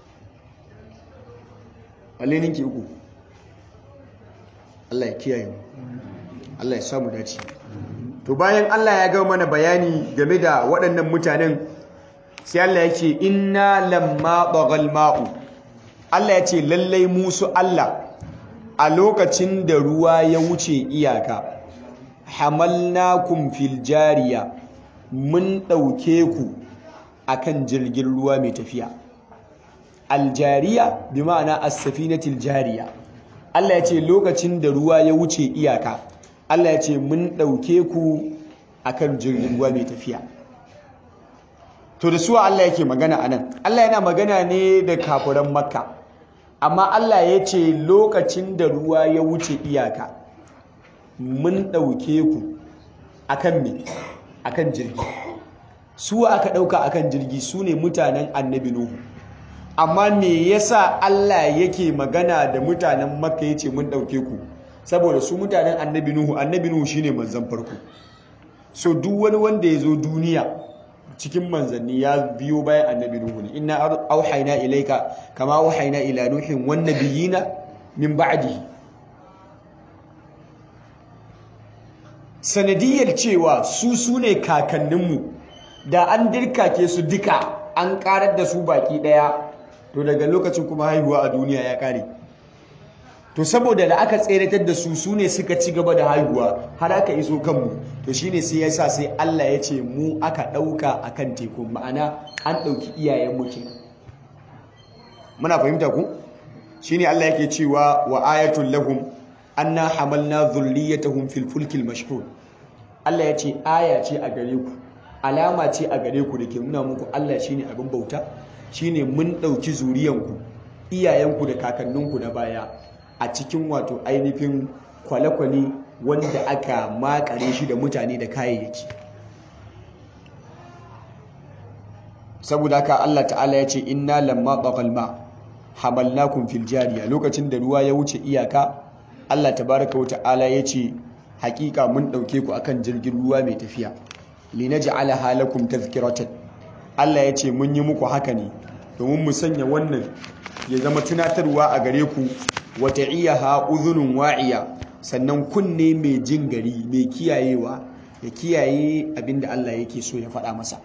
balle ninki uku Allah ya kiyaye mu Allah ya samu dace to bayan Allah ya ga mana bayani game da waɗannan mutanen sai Allah ya ce inna lamma bagal ma'u Allah ya ce lallai musu Allah a lokacin da ruwa ya wuce iyaka hamalnakum fil jariya mun ɗauke ku akan jirgin ruwa mai tafiya aljariya bi ma'ana as-safinatil jariya Allah ya ce lokacin da ruwa ya wuce iyaka Allah ya ce mun ɗauke ku akan jirgin ruwa mai tafiya to da suwa Allah yake magana anan Allah yana magana ne da kafiran makka amma Allah ya ce lokacin da ruwa ya wuce iyaka mun ɗauke ku akan me akan jirgi su aka ɗauka akan jirgi su ne mutanen annabi nuhu amma me yasa Allah yake magana da mutanen makka ya ce mun ɗauke ku saboda su mutanen annabi nuhu annabi nuhu shine manzan farko so duk wani wanda ya zo duniya cikin manzanni ya biyo bayan annabi nuhu ne inna auhayna ilaika kama auhayna ila nuhin wan nabiyina min ba'dihi sanadiyar cewa su su ne kakanninmu da an dirkake su duka an karar da su baki daya to daga lokacin kuma haihuwa a duniya ya kare to saboda da aka tseratar da su su ne suka ci gaba da haihuwa har aka iso kanmu to shine sai yasa sai Allah ya ce mu aka ɗauka akan teku ma'ana an ɗauki iyayen mu kenan muna fahimta ku shine Allah yake cewa wa ayatul lahum anna hamalna dhurriyyatahum fil fulkil mashhur Allah ya ce aya ce a gare ku alama ce a gare ku da ke nuna muku Allah shine abin bauta shine mun ɗauki zuriyanku iyayenku da kakanninku na baya a cikin wato ainihin kwale-kwale wanda aka makare shi da mutane da kayayyaki saboda haka Allah ta'ala ya ce inna lamma taqal ma hamalnakum fil jariya lokacin da ruwa ya wuce iyaka Allah tabaraka wa ta'ala ya ce hakika mun dauke ku akan jirgin ruwa mai tafiya linaj'ala halakum tadhkiratan Allah ya ce mun yi muku haka ne domin mu sanya wannan ya zama tunatarwa a gare ku wata iya ha uzunun wa'iya sannan kunne mai jin gari mai kiyayewa ya kiyaye abinda Allah yake so ya faɗa masa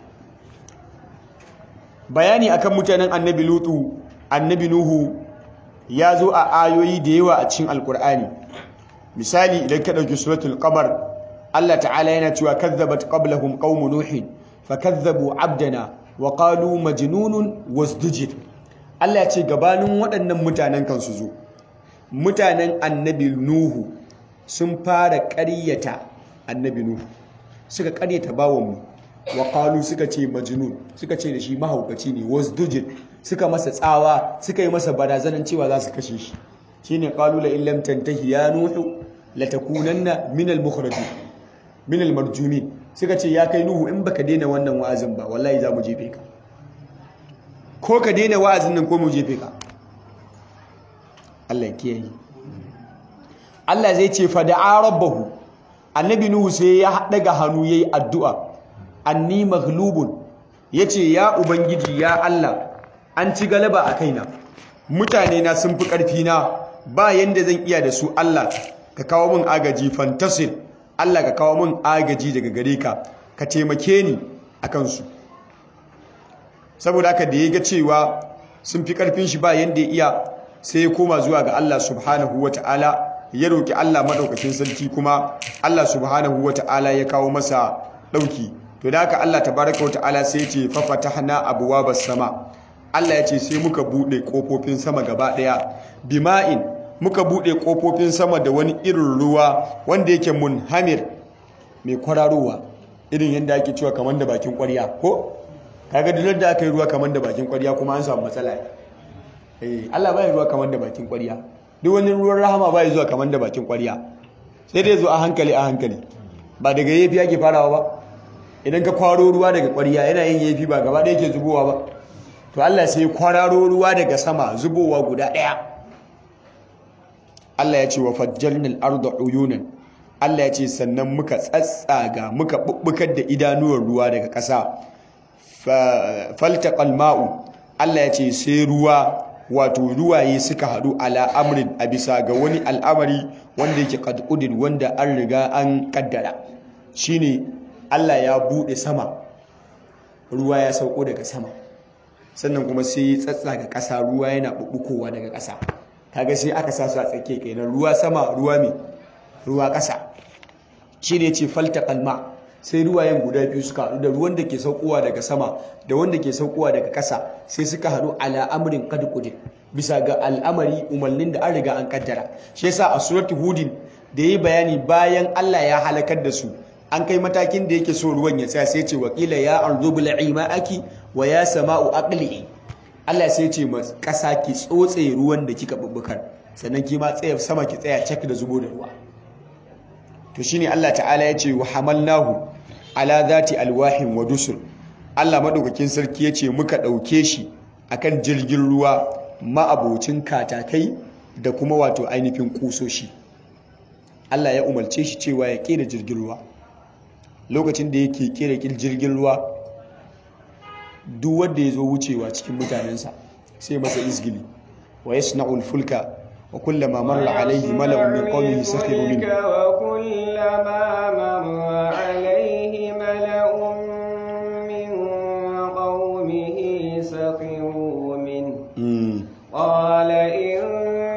bayani akan mutanen annabi lutu annabi nuhu ya zo a ayoyi da yawa a cikin alkur'ani misali idan ka ɗauki suratul qamar Allah ta'ala yana cewa kazzabat qablahum qaumu nuhin fakazzabu abdana wa qalu majnunun wasdujir Allah ya ce gabanin waɗannan mutanen kan su zo mutanen annabi nuhu sun fara ƙaryata annabi nuhu suka ƙaryata bawanmu wa qalu suka ce majnun suka ce da shi mahaukaci ne wasdujir suka masa tsawa suka yi masa barazanan cewa za su kashe shi shine qalu la illam tantahi ya nuhu latakunanna minal mukhrajin minal marjumin suka ce ya kai nuhu in baka daina wannan wa'azin ba wallahi za mu jefe ka ko ka daina wa'azin nan ko mu jefe ka Allah ya kiyaye Allah zai ce fa da'a rabbahu annabi nuhu sai ya daga hannu yayi addu'a anni maghlubun yace ya ubangiji ya Allah an ci galaba a kaina mutane na sun fi karfi na ba yanda zan iya da su Allah ka kawo min agaji fantasir Allah ka kawo min agaji daga gare ka ka taimake ni a kansu saboda haka da ya ga cewa sun fi karfin shi ba yanda ya iya sai ya koma zuwa ga Allah subhanahu wa ta'ala ya roƙi Allah maɗaukakin sarki kuma Allah subhanahu wa ta'ala ya kawo masa ɗauki to da haka Allah tabaraka wa ta'ala sai ya ce fafatahna abwabas sama Allah ya ce sai muka buɗe ƙofofin sama gaba ɗaya bima'in muka buɗe ƙofofin sama da wani irin ruwa wanda yake munhamir mai kwararowa irin yadda ake cewa kamar da bakin ƙwarya ko kaga duk da aka yi ruwa kamar da bakin ƙwarya kuma an samu matsala eh Allah bai ruwa kamar da bakin ƙwarya duk wani ruwan rahama bai zuwa kamar da bakin ƙwarya sai dai zo a hankali a hankali ba daga yafi ake farawa ba idan ka kwaro ruwa daga ƙwarya yana yin yafi ba gaba ɗaya ke zubowa ba to Allah sai kwararo ruwa daga sama zubowa guda ɗaya Allah ya ce wa fajjalnal arda uyunan Allah ya ce sannan muka tsatsaga muka bubbukar da idanuwar ruwa daga ƙasa faltaqal ma'u Allah ya ce sai ruwa wato ruwaye suka haɗu ala amrin a bisa ga wani al'amari wanda yake qad wanda an riga an kaddara shine Allah ya bude sama ruwa ya sauko daga sama sannan kuma sai tsatsaga ƙasa ruwa yana bubbukowa daga ƙasa kaga sai aka sa su a tsakiya kenan ruwa sama ruwa mai ruwa ƙasa shi ne ce falta kalma sai ruwayen guda biyu suka haɗu da ruwan da ke saukowa daga sama da wanda ke saukowa daga ƙasa sai suka haɗu ala amrin qad bisa ga al'amari umarnin da an riga an kaddara shi yasa a suratul hudin da yi bayani bayan Allah ya halakar da su an kai matakin da yake so ruwan ya tsaya sai ce wakila ya ardu bil aki wa ya sama'u aqli Allah sai ce ma ƙasa ki tsotse ruwan da kika bubbukar sannan ki ma tsaya sama ki tsaya cak da zubo da ruwa to shine Allah ta'ala ya ce wa hamalnahu ala zati alwahin wa dusur Allah madaukakin sarki ya ce muka ɗauke shi akan jirgin ruwa ma'abocin katakai da kuma wato ainihin kusoshi Allah ya umarce shi cewa ya kera jirgin ruwa lokacin da yake kera jirgin ruwa duk wanda ya zo wucewa cikin mutanensa sai masa izgili wa yasna'ul fulka wa kullama marra alaihi mala'un min qawmihi sakhiru min وكلما مر عليه ملأ من قومه سخروا منه قال إن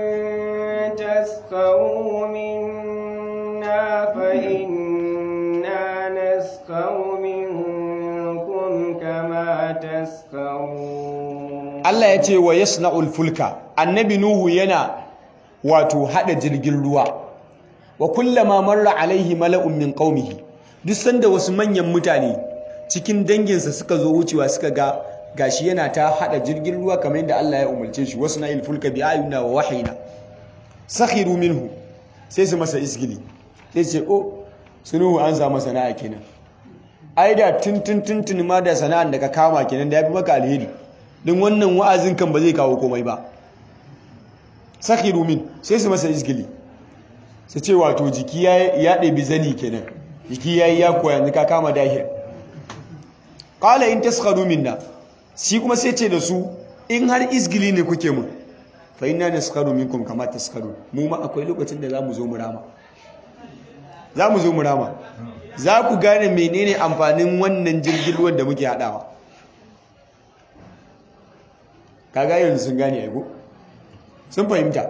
تسخروا منا فإنا نسخر منكم كما تسخرون Allah ya ce wa yasna'ul fulka annabi nuhu yana wato hada jirgin ruwa wa kullama marra alaihi mala'un min qaumihi duk sanda wasu manyan mutane cikin danginsa suka zo wucewa suka ga gashi yana ta hada jirgin ruwa kamar yadda Allah ya umarce shi wasu na'il fulka bi ayuna wa wahina sakhiru minhu sai su masa isgili sai ce oh sunuhu an samu sana'a kenan ai da tuntun tuntun ma da sana'an da ka kama kenan da yafi maka alheri din wannan wa'azin kan ba zai kawo komai ba sakhiru min sai su masa isgili su ce wato jiki ya ɗabi zani kenan jiki ya yi ya koya yanzu ka kama dahir ƙala in taskharu minna shi kuma sai ce da su in har isgili ne kuke mun fa inna naskharu minkum kama taskharu mu ma akwai lokacin da zamu zo mu rama zamu zo mu rama za ku gane menene amfanin wannan jirgin ruwan da muke hadawa kaga yanzu sun gane ai sun fahimta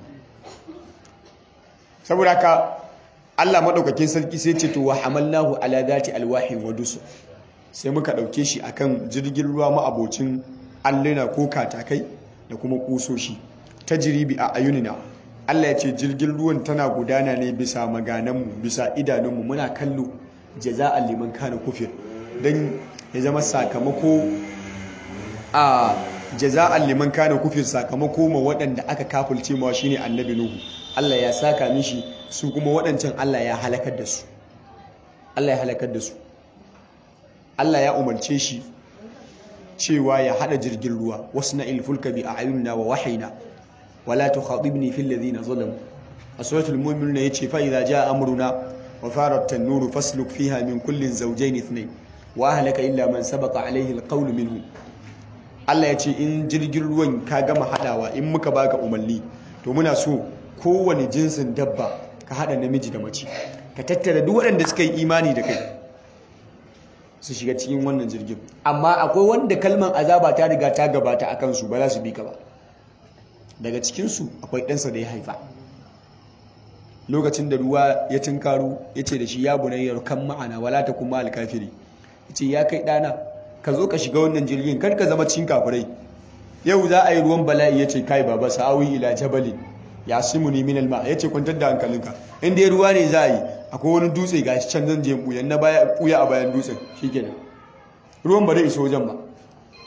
saboda ka Allah madaukakin sarki sai ce to wa hamalnahu ala zati alwahin wa dusur sai muka dauke shi akan jirgin ruwa ma'abocin alluna ko katakai da kuma kusoshi tajribi a ayunina Allah ya ce jirgin ruwan tana gudana ne bisa magananmu bisa idanunmu muna kallo jaza'an liman kana kufir dan ya zama sakamako a jaza'an liman kana kufir sakamako ma waɗanda aka kafulce ma shine annabi nuhu Allah ya saka mishi su kuma waɗancan Allah ya halakar da su Allah ya halakar da su Allah ya umarce shi cewa ya hada jirgin ruwa wasu na ilfulka bi a'yunina wa wahayina wala tukhatibni fil ladina zalamu a suratul mu'minun yace fa idza jaa amruna wa farat an-nuru fasluk fiha min kullin zawjayn ithnayn wa ahlaka illa man sabaqa alayhi al-qawl minhum Allah ya ce in jirgin ruwan ka gama hadawa in muka baka umarni to muna so kowane jinsin dabba ka hada namiji da mace ka tattara duk waɗanda suka yi imani da kai su shiga cikin wannan jirgin amma akwai wanda kalman azaba ta riga ta gabata a kansu ba za su bi ka ba daga cikinsu akwai ɗansa da ya haifa lokacin da ruwa ya tunkaro ya ce da shi ya bunayyar kan ma'ana wala ta kuma alkafiri ya ce ya kai ɗana ka zo ka shiga wannan jirgin kar ka zama cikin kafirai yau za a yi ruwan bala'i ya ce kai baba sa'awi ila jabalin ya simu ni minal ma ya ce kwantar da hankalinka in dai ruwa ne za a yi akwai wani dutse ga shi can zan je buya na baya buya a bayan dutsen shikenan ruwan ba zai iso wajen ba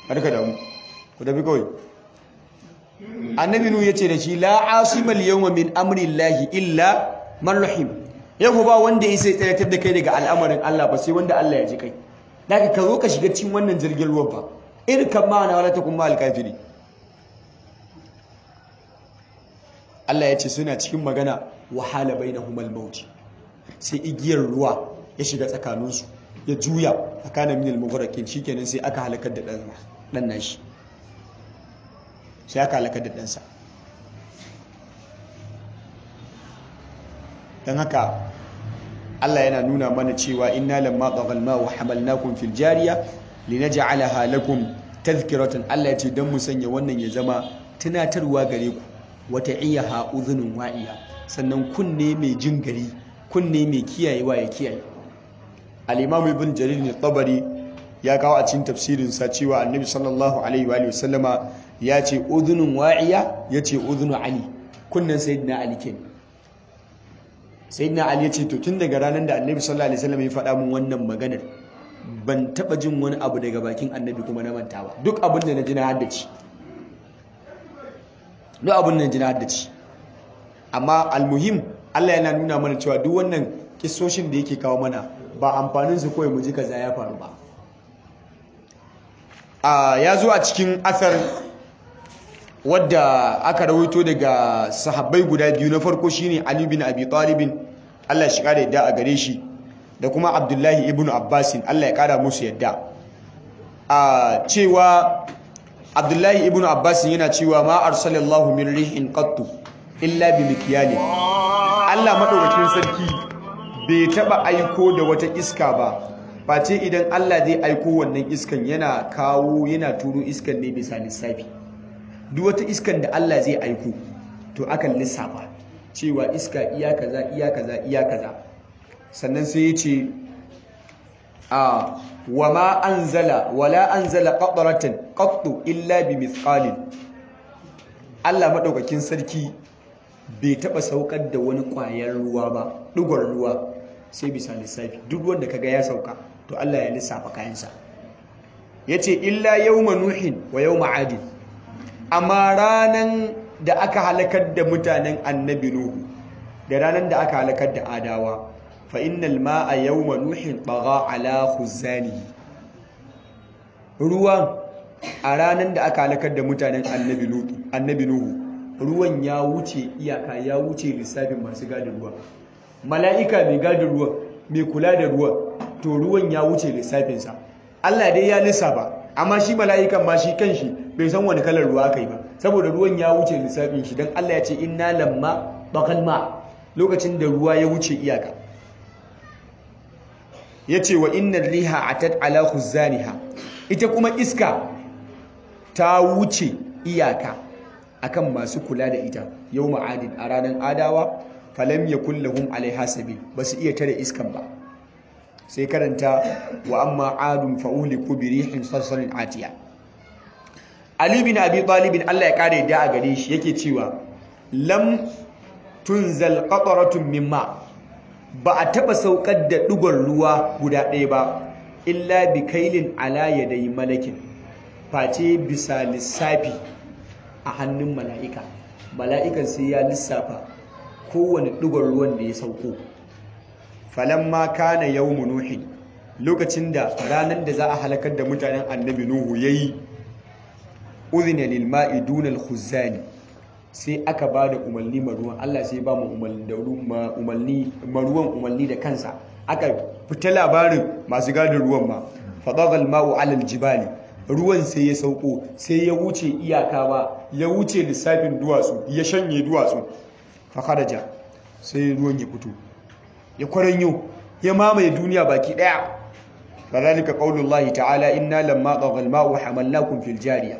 har ka damu ku tafi kawai annabi nu yace da shi la asimal yawma min amri llahi illa man rahim yau ba wanda ya sai tsayatar da kai daga al'amarin Allah ba sai wanda Allah ya ji kai daga ka zo ka shiga cikin wannan jirgin ruwan ba irin kan ma na wala ta kuma alkafiri Allah ya ce suna cikin magana wahala bainahum al-maut sai igiyar ruwa ya shiga tsakaninsu ya juya tsakanin min al-mughraqin shikenan sai aka halakar da dan dan nashi sai aka halakar da ɗansa don haka Allah yana nuna mana cewa inna lamma tsagal ma wa hamalnakum fil jariya linaj'alaha lakum tadhkiratan Allah ya ce dan mu sanya wannan ya zama tunatarwa gare ku wata iyaha udhunun wa'iya sannan kunne mai jin gari kunne mai kiyayewa ya kiyaye al-imam ibn jarir al-tabari ya kawo a cikin tafsirin sa cewa annabi sallallahu alaihi wa sallama ya ce udhunun wa'iya ya ce udhunu ali kunnen sayyidina ali kenan sayyidina ali ya ce to tun daga ranar da annabi sallallahu alaihi wasallam ya faɗa mun wannan maganar ban taɓa jin wani abu daga bakin annabi kuma na manta ba duk abin da na ji na haddace duk abin da na ji na haddace amma almuhim Allah yana nuna mana cewa duk wannan kissoshin da yake kawo mana ba amfanin su kawai mu ji kaza ya faru ba a ya zo a cikin athar wadda aka rawaito daga sahabbai guda biyu na farko shine Ali bin Abi Talib Allah shi kare yadda a gare shi da kuma Abdullahi ibn Abbas Allah ya kara musu yadda a cewa Abdullahi ibn Abbas yana cewa ma arsalallahu min rihin qattu illa bi mikyalin Allah madaukakin sarki bai taba aiko da wata iska ba face idan Allah zai aiko wannan iskan yana kawo yana turo iskan ne bisa lissafi duk wata iskan da Allah zai aiko to akan lissafa cewa iska iya kaza iya kaza iya kaza sannan sai ya ce a wa ma anzala wala anzala qatratan qattu illa bi mithqalin Allah madaukakin sarki bai taba saukar da wani kwayar ruwa ba dugon ruwa sai bisa lissafi duk wanda kaga ya sauka to Allah ya lissafa kayansa yace illa yawma nuhin wa yawma adin amma ranan da aka halakar da mutanen annabi nuhu da ranan da aka halakar da adawa fa innal ma'a yawma nuhin bagha ala khuzani ruwan a ranan da aka halakar da mutanen annabi nuhu annabi nuhu ruwan ya wuce iyaka ya wuce lissafin masu gadin ruwa mala'ika mai gadin ruwan mai kula da ruwan to ruwan ya wuce lissafinsa Allah dai ya lissafa amma shi mala'ikan ma shi kanshi bai san wani kalar ruwa aka yi ba saboda ruwan ya wuce lissafin shi don Allah ya ce inna lamma bakal ma lokacin da ruwa ya wuce iyaka ya ce wa inna riha atat ala khuzaniha ita kuma iska ta wuce iyaka akan masu kula da ita yau ma'adin a ranar adawa falam ya kullahum alaiha sabil ba su iya tare iskan ba sai karanta wa amma adun fa'uli ko birihin sassanin atiya ali bin abi talibin allah ya kare da a gare shi yake cewa lam tunzal qataratun mimma ba a taba saukar da dugon ruwa guda ɗaya ba illa bi kailin ala yadayi malakin face bisa lissafi a hannun mala'ika mala'ikan sai ya lissafa kowane ɗigon ruwan da ya sauko falamma kana yawmu nuhi lokacin da ranar da za a halakar da mutanen annabi nuhu yayi udhina lil ma'i duna al khuzani sai aka ba da umarni maruwan Allah sai ba mu umarni maruwan umarni da kansa aka fita labarin masu gadin ruwan ma fadagal ma'u alal jibali ruwan sai ya sauko sai ya wuce iyaka ba ya wuce lissafin duwatsu ya shanye duwatsu fakaraja sai ruwan ya fito ya kwaranyo ya mamaye duniya baki daya kadhalika qaulullahi ta'ala inna lamma taghal ma'u hamalnakum fil jariya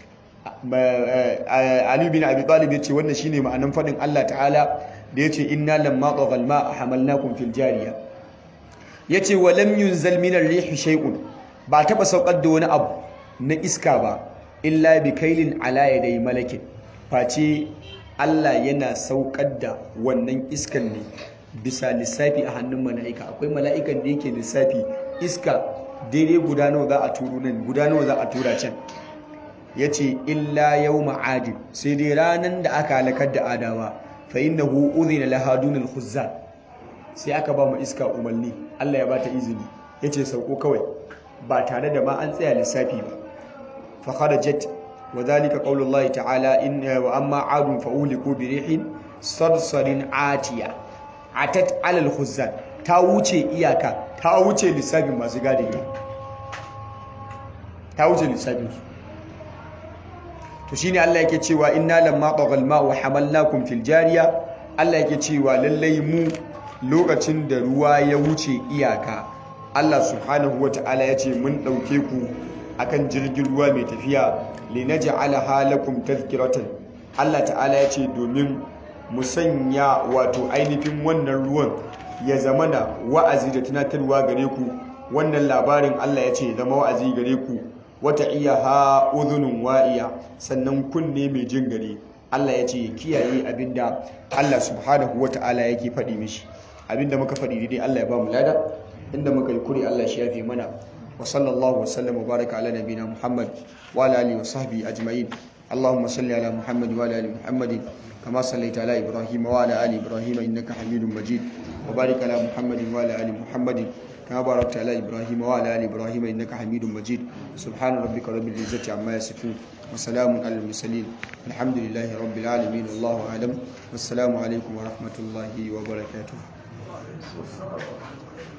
Ali bin Abi Talib yace wannan shine ma'anan fadin Allah ta'ala da yace inna lamma taghal ma'u hamalnakum fil jariya yace wa lam yunzal min ar-rihi shay'un ba taba saukar da wani abu na iska ba illa bi kailin ala yadai malakin face Allah yana saukar da wannan iskan ne bisa lissafi a hannun mala'ika akwai mala'ikan da yake lissafi iska daidai guda nawa za a turo nan guda nawa za a tura can ya ce illa yau ma'adin sai dai ranar da aka halakar da adawa fa inna hu uzina lahadunul khuzzan sai aka ba mu iska umarni Allah ya ba ta izini ya ce sauko kawai ba tare da ma an tsaya lissafi ba fa kharajat wa dhalika qaulullahi ta'ala in wa amma adun fa uliku bi rihin sarsarin atiya atat alal khuzzan ta wuce iyaka ta wuce lissafin masu gadin ta wuce lissafin su to shine Allah yake cewa inna lamma taghal ma'u hamalnakum fil jariya Allah yake cewa lallai mu lokacin da ruwa ya wuce iyaka Allah subhanahu wata'ala ya ce mun ɗauke ku akan jirgin ruwa mai tafiya linaj'alaha lakum tadhkiratan Allah ta'ala ya ce domin mu sanya wato ainihin wannan ruwan ya zamana wa'azi da tunatarwa gare ku wannan labarin Allah ya ce zama wa'azi gare ku wata iya ha udhunun wa'iya sannan kunne mai jin gare Allah ya ce ya kiyaye abinda Allah subhanahu wata'ala yake faɗi mishi abinda muka faɗi daidai Allah ya ba mu lada inda muka yi kuri Allah shi yafe mana wa sallallahu wa sallam wa baraka ala nabina Muhammad wa ala alihi wa sahbihi ajma'in اللهم صل على محمد وعلى ال محمد كما صليت على ابراهيم وعلى ال ابراهيم انك حميد مجيد وبارك على محمد وعلى ال محمد كما باركت على ابراهيم وعلى ال ابراهيم انك حميد مجيد سبحان ربك رب العزه عما يصفون وسلام على المرسلين الحمد لله رب العالمين والله اعلم والسلام عليكم ورحمه الله وبركاته